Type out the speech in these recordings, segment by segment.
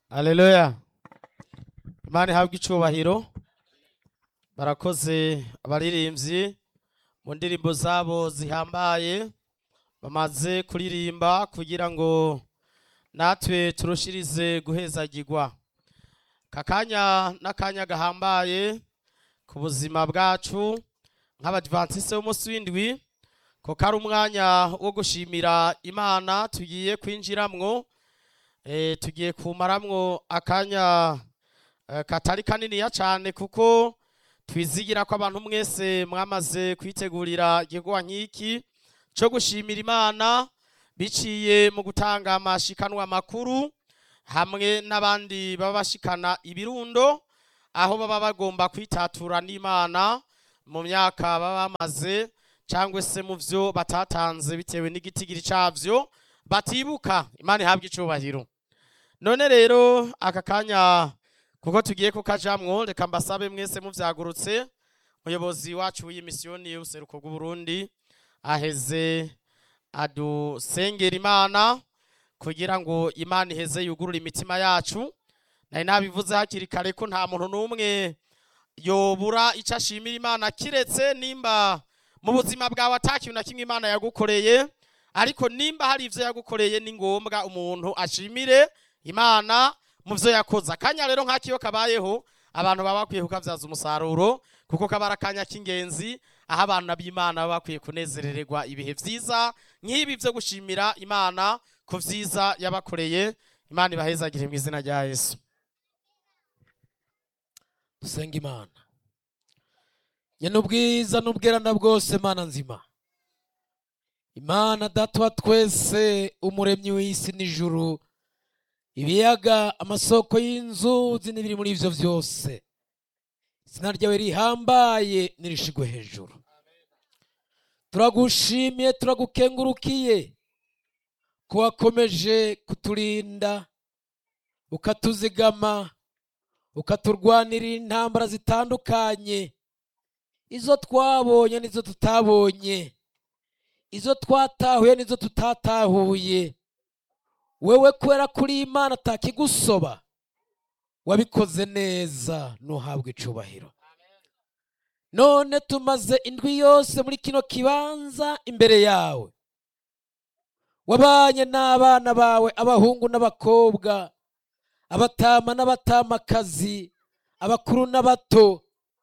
Haleluya. Imana ihabwe icubahiro. Barakoze abaririmbyi mu ndirimbo zabo zihambaye bamaze kuririmba kugira ngo natwe turushirize guhezagirwa. Kakanya n'akanya gahambaye ku buzima bwacu nk'abadivantiste b'umunsi w'indwi ko kari umwanya wo gushimira Imana tugiye kwinjiramwo eh, tugiye kumaramwo akanya eh, katari kaniniya cane kuko twizigira ko abantu mwese mwamaze kwitegurira igikorwa nk'iki co gushimira Imana biciye mu gutanga amashikanwa makuru hamwe n'abandi baba bashikana ibirundo aho baba bagomba kwitatura n'Imana mu myaka baba bamaze cyangwa se mu vyo batatanze bitewe n'igitigiri cavyo batibuka Imana ihabwe icubahiro none rero aka kanya kuko tugiye kukajamwo reka mbasabe mwese muvyagurutse umuyobozi wacu w'iyi misiyoni y'ubuseruko bw'uburundi aheze adusengera imana kugira ngo imana iheze yugurure imitima yacu nari nabivuze hakiri kare ko nta muntu n'umwe yobura icyo ashimira imana kiretse nimba mu buzima bwawe atakintu na kimwe imana yagukoreye ariko nimba hari ivyo yagukoreye ni ngombwa umuntu ashimire imana mu vyo yakoze akanya rero nk'akiyo kabayeho abantu baba bakwiye kukavyaza umusaruro kuko kaba ari akanya k'ingenzi aho abantu b'imana baba bakwiye kunezerererwa ibihe vyiza nk'ibi vyo gushimira imana ku vyiza yabakoreye imana ibahezagire mu izina rya yesu dusenga imana nyene ubwiza n'ubwerana bwose mana nzima imana data wa twese umuremyi w'isi n'ijuru ibiyaga amasoko y'inzuzi n'ibiri muri ivyo vyose izina ryawe rihambaye nirishigwe hejuru turagushimiye turagukengurukiye ko wakomeje kuturinda ukatuzigama ukaturwanirira intambara zitandukanye izo twabonye n'izo tutabonye izo twatahuye n'izo tutatahuye wewe kubera kuri imana atakigusoba wabikoze neza ntuhabwe icubahiro none tumaze indwi yose muri kino kibanza imbere yawe wabanye n'abana bawe abahungu n'abakobwa abatama n'abatamakazi abakuru n'abato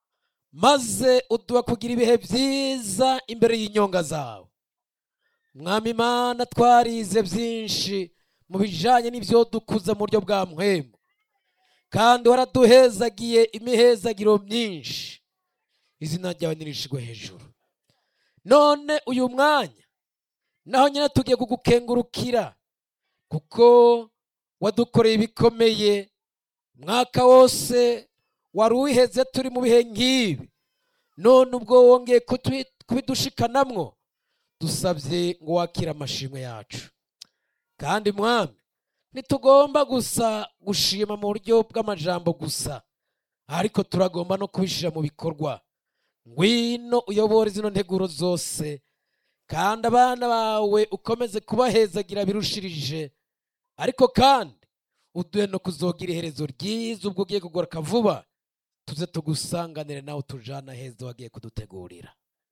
maze uduha kugira ibihe byiza imbere y'inyonga zawe mwami imana twarize byinshi mu bijanye n'ivyo dukuza mu buryo bwa mpwemu kandi waraduhezagiye imihezagiro myinshi izina ryawe nirishigwe hejuru none uyu mwanya naho nyine tugiye kugukengurukira kuko wadukoreye ibikomeye umwaka wose wari uwiheze turi mu bihe nk'ibi none ubwo wongeye kutwi- kubidushikanamwo dusabye ngo wakire amashimwe yacu kandi mwami ntitugomba gusa gushima mu buryo bw'amajambo gusa ariko turagomba no kubishyira mu bikorwa ngwino uyobore zino nteguro zose kandi abana bawe ukomeze kubahezagira birushirije ariko kandi uduhe no kuzogira iherezo ryiza ubwo ugiye kugaruka vuba tuze tugusanganire nawe utujana heza wagiye kudutegurira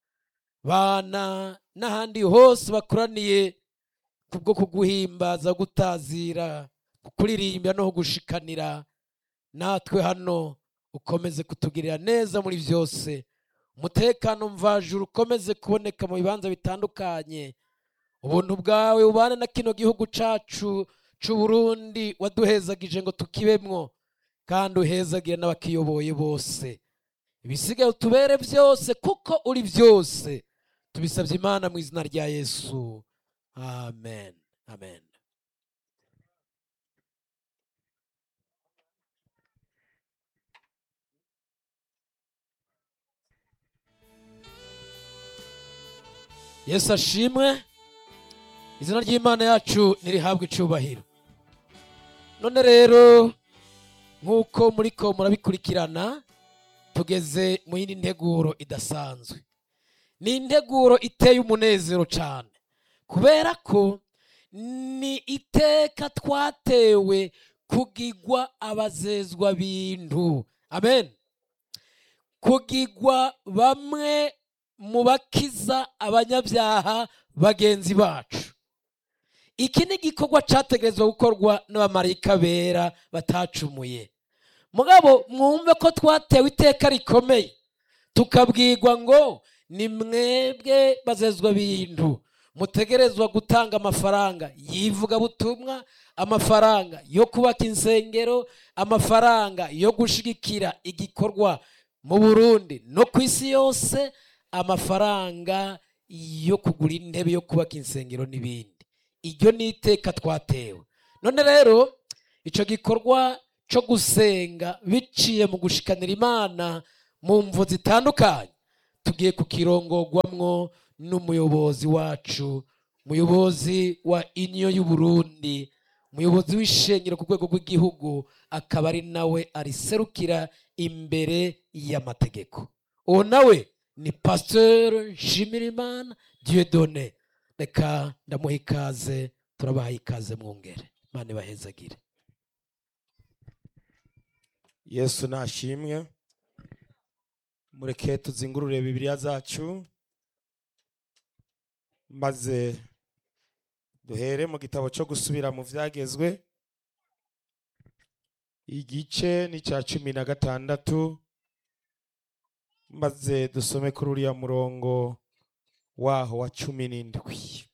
bana n'ahandi hose bakoraniye kubwo kuguhimbaza gutazira kukuririmbira no kugushikanira natwe hano ukomeze kutugirira neza muri byose umutekano mvajuru ukomeze kuboneka mu bibanza bitandukanye ubuntu bwawe ubane na kino gihugu cacu c'uburundi waduhezagije ngo tukibemwo kandi uhezagire n'abakiyoboye bose ibisigaye utubere byose kuko uri byose tubisabye imana mu izina rya yesu amen amen yesu ashimwe izina ry'imana yacu nirihabwe icubahiro none rero nk'uko muriko murabikurikirana tugeze mu yindi nteguro idasanzwe ni integuro iteye umunezero cyane kubera ko ni iteka twatewe kugigwa abazezwa bintu amen kugigwa bamwe mu bakiza abanyabyaha bagenzi bacu iki ni igikorwa cyategerezwa gukorwa n'abamarayika bera batacumuye mugabo mwumve ko twatewe iteka rikomeye tukabwirwa ngo ni mwebwe bazezwa bintu mutegerezwa gutanga amafaranga yivugabutumwa amafaranga yo kubaka insengero amafaranga yo gushigikira igikorwa mu burundi no ku isi yose amafaranga yo kugura intebe yo kubaka insengero n'ibindi iryo ni iteka twatewe none rero icyo gikorwa cyo gusenga biciye mu gushikanira imana mu mvu zitandukanye tugiye kukirongorwamwo n'umuyobozi wacu umuyobozi wa iniyo y'uburundi umuyobozi w'ishengero ku rwego rw'igihugu akaba ari nawe ariserukira imbere y'amategeko uwo nawe ni pasiteri nshimirimana diyodone reka ndamuha ikaze turabaha ikaze mwungere imana ibahezagire yesu nashimwe mureke tuzingurure bibiliya zacu maze duhere mu gitabo cyo gusubira mu byagezwe igice ni cya cumi na gatandatu maze dusome kuri uriya murongo waho wa cumi n'indwi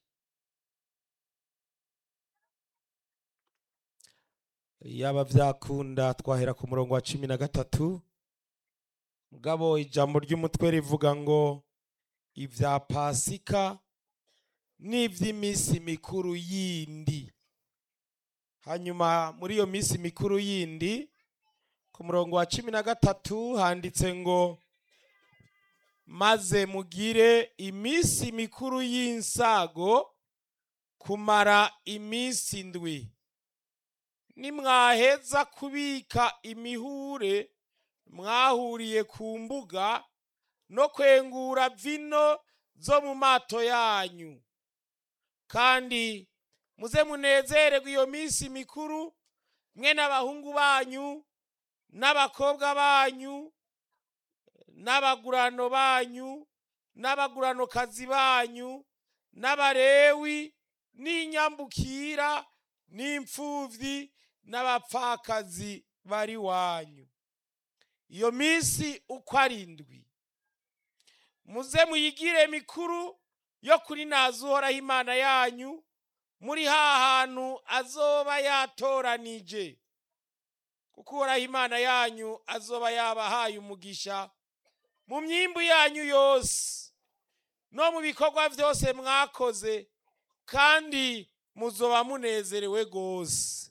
yaba byakunda twahera ku murongo wa cumi na gatatu mugabo ijambo ry'umutwe rivuga ngo ibya pasika n'iby'iminsi mikuru yindi hanyuma muri iyo minsi mikuru yindi ku murongo wa cumi na gatatu handitse ngo maze mugire iminsi mikuru y'insago kumara iminsi ndwi nimwaheza kubika imihure mwahuriye ku mbuga no kwengura vino zo mu mato yanyu kandi muze munezererwe iyo minsi mikuru mwe n'abahungu banyu n'abakobwa banyu n'abagurano banyu n'abaguranokazi banyu n'abarewi n'inyambukira n'imfubyi n'abapfakazi bari wanyu iyo minsi uko ari indwi muze muyigire mikuru yo kuri naza uhoraho imana yanyu muri ha hantu azoba yatoranije kuko uhoraho imana yanyu azoba yabahaye umugisha mu myimbu yanyu yose no mu bikorwa byose mwakoze kandi muzoba munezerewe rwose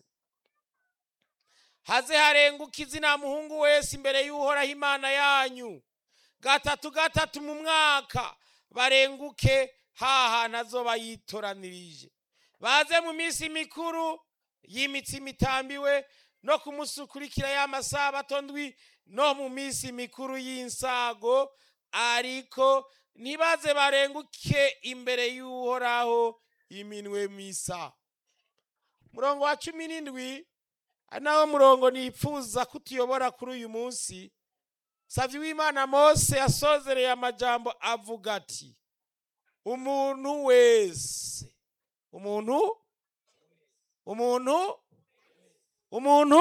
haze harenguka izina muhungu wese imbere y'uhoraho imana yanyu gatatu gatatu mu mwaka barenguke ha hantu azoba yitoranirije baze mu minsi mikuru y'imitsima itambiwe no ku munsi ukurikira y'amasabato ndwi no mu minsi mikuru y'insago ariko ntibaze barenguke imbere y'uhoraho iminwe misa murongo wa cumi n'indwi ari nawo murongo nipfuza kutuyobora kuri uyu munsi savye w'imana mose yasozereye amajambo avuga ati umuntu wese umuntu umuntu umuntu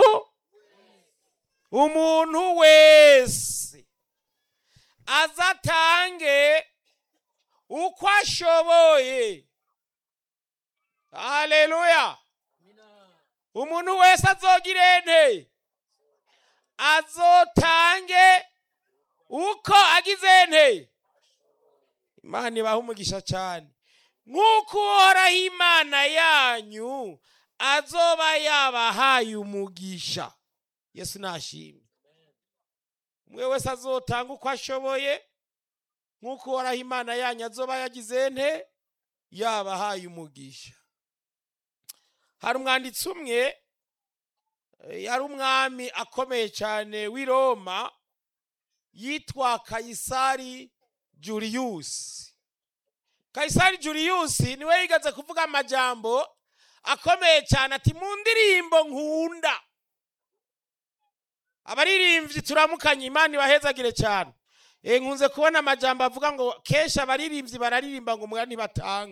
umuntu wese azatange uko ashoboye haleluya umuntu wese azogira ente azotange uko agize ente imana ibaha umugisha cyane nk'uko uhoraho imana yanyu azoba yabahaye umugisha yesu nashimye umwe wese azotanga uko ashoboye nk'uko uhoraho imana yanyu azoba yagize ente yabahaye umugisha hari umwanditsi umwe yari umwami akomeye cyane w'i roma yitwa kayisari juriyusi kayisari juriyusi niwe yigaze kuvuga amajambo akomeye cyane ati mu ndirimbo nkunda abaririmbyi turamukanye imana ibahezagire cyane Eh, nkunze kubona amajambo avuga ngo kenshi abaririmbyi bararirimba ngo umwanya batanga